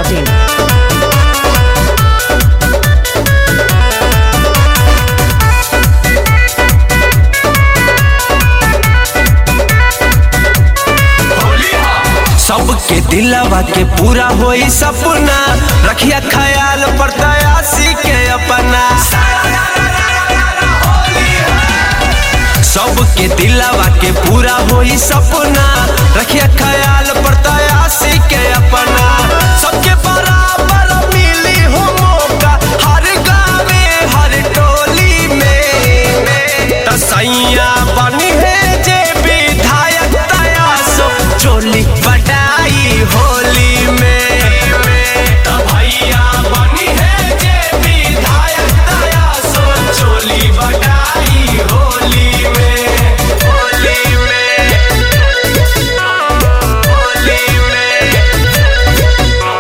masti.in. सबके दिलवा के पूरा होई सपना रखिया ख्याल पर तयासी के अपना सबके दिलवा के पूरा होई सपना रखिया ख्याल पर तयासी के अपना सबके बराबर मिली हो मौका हर गावे हर टोली में तसैया बनी है जे विधायक तयासो चोली बटाई होली में त भैया बनी है जे विधायक तयासो चोली बटाई होली में होली में होली में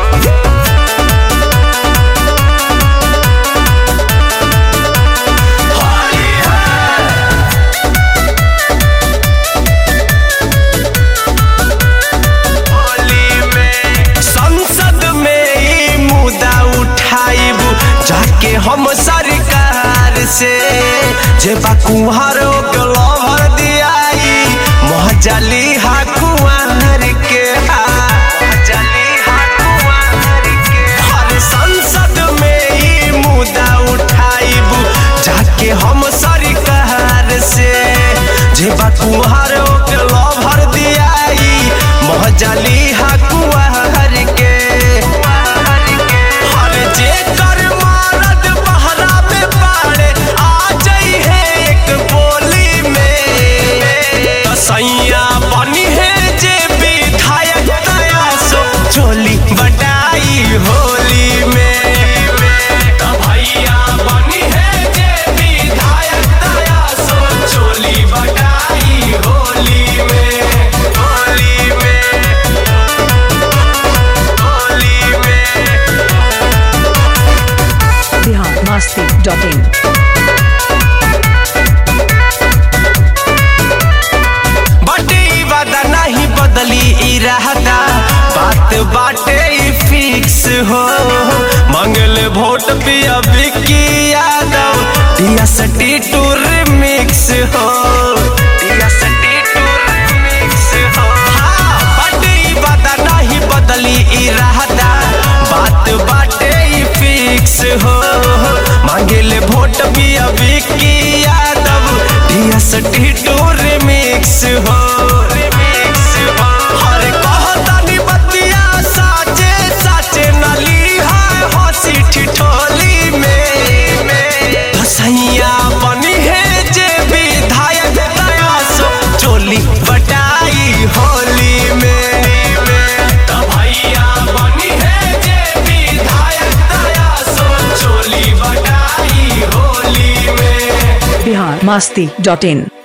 होली है संसद में ई मुद्दा उठाइब जाके हम सरकार से जे बा कुम्हारों के लवर दियाई महजली हा कुंवर के हा महजली हा कुंवर के हर संसद में ई मुद्दा उठाइब जाके हम सरकार से जे बा कुम्हारों के लवर दियाई महजली हा कुंवर के हर जे कर मारद बहरा में पाड़े आ जाई है एक बोली में तसैया बनी है जे विधायक तयासो चोली बटाई होली में त भैया बनी है जे विधायक तयासो चोली बटाई होली में होली में होली में Bihar masti.in. बाटे वादा नहीं बदली इरादा बात बाटे ई फिक्स हो मंगल वोट पिया विक्की यादव दिया सटी टूर मिक्स हो दिया सटी टूर मिक्स हो हाँ, बाटे ई वादा नहीं बदली इरादा बात बाटे ई फिक्स हो मांगेले वोट पिया विक्की यादव दिया सटी टूर मिक्स हो रिमिक्स हो हर कहतानी बतिया साचे साचे नली है हंसी ठिठोली में धसैया बनी है जे विधायक तयासो चोली बटाई होली में त भैया बनी है जे विधायक तयासो चोली बटाई होली में Bihar masti.in.